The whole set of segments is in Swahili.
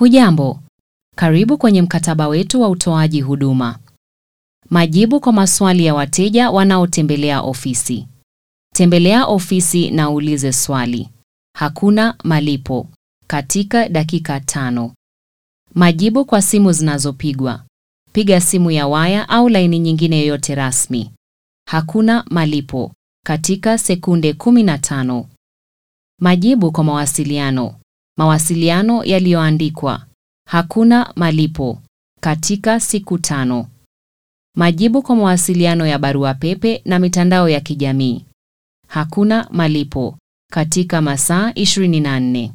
Hujambo, karibu kwenye mkataba wetu wa utoaji huduma. Majibu kwa maswali ya wateja wanaotembelea ofisi. Tembelea ofisi na uulize swali. Hakuna malipo katika dakika tano. Majibu kwa simu zinazopigwa. Piga simu ya waya au laini nyingine yoyote rasmi. Hakuna malipo katika sekunde 15. Majibu kwa mawasiliano. Mawasiliano yaliyoandikwa. Hakuna malipo katika siku tano. Majibu kwa mawasiliano ya barua pepe na mitandao ya kijamii. Hakuna malipo katika masaa 24.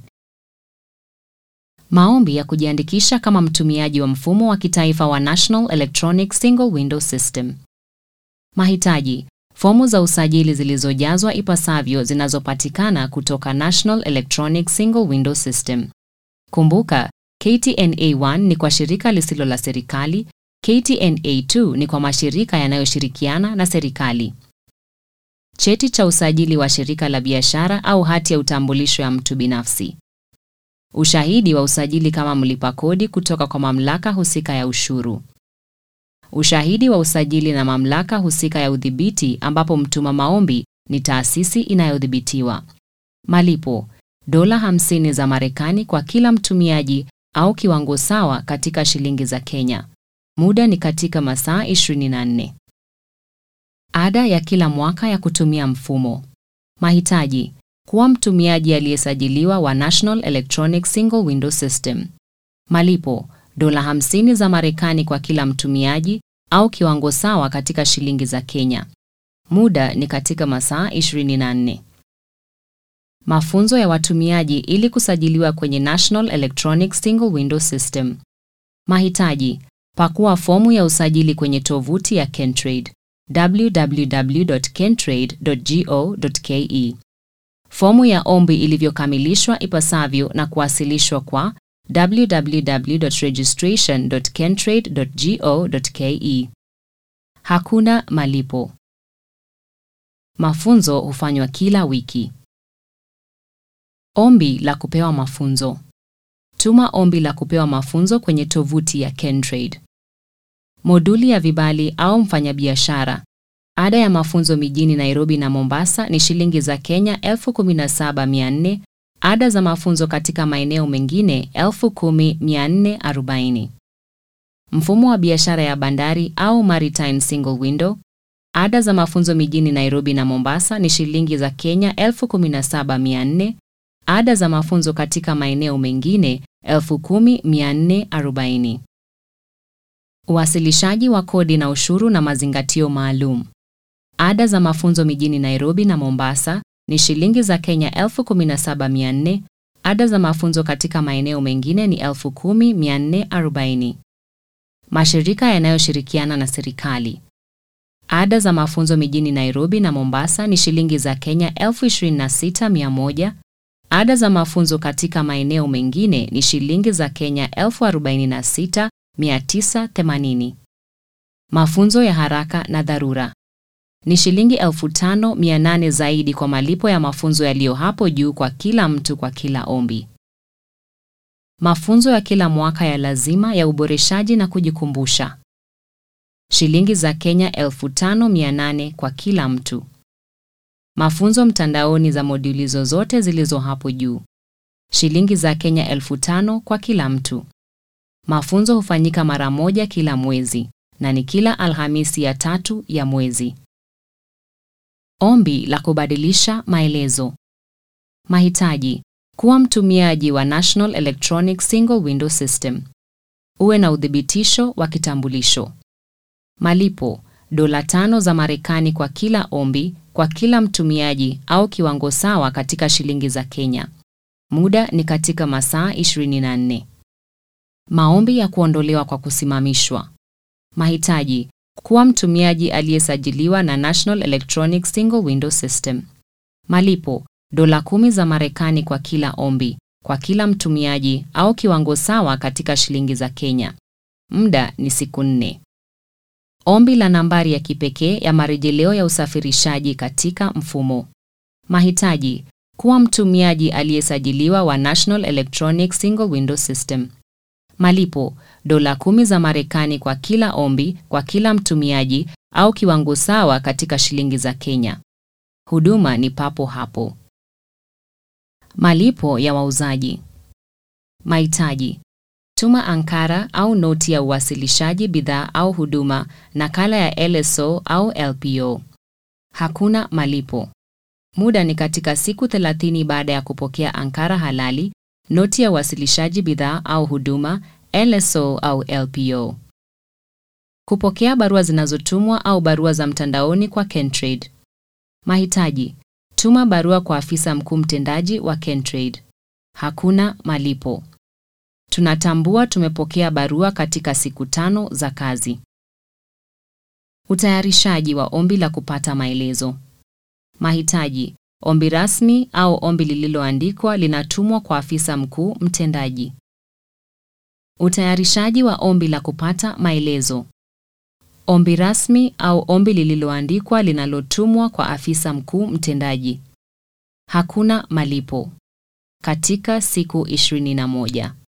Maombi ya kujiandikisha kama mtumiaji wa mfumo wa kitaifa wa National Electronic Single Window System. Mahitaji: fomu za usajili zilizojazwa ipasavyo zinazopatikana kutoka National Electronic Single Window System. Kumbuka, KTNA1 ni kwa shirika lisilo la serikali, KTNA2 ni kwa mashirika yanayoshirikiana na serikali. Cheti cha usajili wa shirika la biashara au hati ya utambulisho ya mtu binafsi. Ushahidi wa usajili kama mlipa kodi kutoka kwa mamlaka husika ya ushuru. Ushahidi wa usajili na mamlaka husika ya udhibiti ambapo mtuma maombi ni taasisi inayodhibitiwa. Malipo: dola 50 za Marekani kwa kila mtumiaji au kiwango sawa katika shilingi za Kenya. Muda ni katika masaa 24. Ada ya kila mwaka ya kutumia mfumo. Mahitaji: kuwa mtumiaji aliyesajiliwa wa National Electronic Single Window System. Malipo: dola 50 za Marekani kwa kila mtumiaji au kiwango sawa katika shilingi za Kenya. Muda ni katika masaa 24. Mafunzo ya watumiaji ili kusajiliwa kwenye National Electronic Single Window System. Mahitaji: pakua fomu ya usajili kwenye tovuti ya Kentrade www.kentrade.go.ke. Fomu ya ombi ilivyokamilishwa ipasavyo na kuwasilishwa kwa www.registration.kentrade.go.ke. Hakuna malipo. Mafunzo hufanywa kila wiki. Ombi la kupewa mafunzo. Tuma ombi la kupewa mafunzo kwenye tovuti ya Kentrade. Moduli ya vibali au mfanyabiashara. Ada ya mafunzo mijini Nairobi na Mombasa ni shilingi za Kenya 17400. Ada za mafunzo katika maeneo mengine 10440. Mfumo wa biashara ya bandari au maritime single window. Ada za mafunzo mijini Nairobi na Mombasa ni shilingi za Kenya 17400. Ada za mafunzo katika maeneo mengine 10440. Uwasilishaji wa kodi na ushuru na mazingatio maalum. Ada za mafunzo mijini Nairobi na Mombasa ni shilingi za Kenya 17400. Ada za mafunzo katika maeneo mengine ni 10440. Mashirika yanayoshirikiana na serikali. Ada za mafunzo mijini Nairobi na Mombasa ni shilingi za Kenya 26100. Ada za mafunzo katika maeneo mengine ni shilingi za Kenya 46980. Mafunzo ya haraka na dharura ni shilingi 5800 zaidi kwa malipo ya mafunzo yaliyo hapo juu kwa kila mtu kwa kila ombi. Mafunzo ya kila mwaka ya lazima ya uboreshaji na kujikumbusha. Shilingi za Kenya 5800 kwa kila mtu. Mafunzo mtandaoni za moduli zozote zilizo hapo juu. Shilingi za Kenya 5000 kwa kila mtu. Mafunzo hufanyika mara moja kila mwezi na ni kila Alhamisi ya tatu ya mwezi. Ombi la kubadilisha maelezo. Mahitaji: kuwa mtumiaji wa National Electronic Single Window System. Uwe na udhibitisho wa kitambulisho. Malipo: dola tano za Marekani kwa kila ombi kwa kila mtumiaji au kiwango sawa katika shilingi za Kenya. Muda ni katika masaa 24. Maombi ya kuondolewa kwa kusimamishwa. Mahitaji: kuwa mtumiaji aliyesajiliwa na National Electronic Single Window System. Malipo: dola kumi za Marekani kwa kila ombi kwa kila mtumiaji au kiwango sawa katika shilingi za Kenya. Muda ni siku nne. Ombi la nambari ya kipekee ya marejeleo ya usafirishaji katika mfumo. Mahitaji: kuwa mtumiaji aliyesajiliwa wa National Electronic Single Window System. Malipo: dola kumi za Marekani kwa kila ombi kwa kila mtumiaji au kiwango sawa katika shilingi za Kenya. Huduma ni papo hapo. Malipo ya wauzaji. Mahitaji: tuma ankara au noti ya uwasilishaji bidhaa au huduma, nakala ya LSO au LPO. Hakuna malipo. Muda ni katika siku 30 baada ya kupokea ankara halali, noti ya uwasilishaji bidhaa au huduma, LSO au LPO. Kupokea barua zinazotumwa au barua za mtandaoni kwa Kentrade. Mahitaji: tuma barua kwa afisa mkuu mtendaji wa Kentrade. Hakuna malipo. Tunatambua tumepokea barua katika siku tano za kazi. Utayarishaji wa ombi la kupata maelezo. Mahitaji: ombi rasmi au ombi lililoandikwa linatumwa kwa afisa mkuu mtendaji. Utayarishaji wa ombi la kupata maelezo. Ombi rasmi au ombi lililoandikwa linalotumwa kwa afisa mkuu mtendaji. Hakuna malipo. Katika siku 21.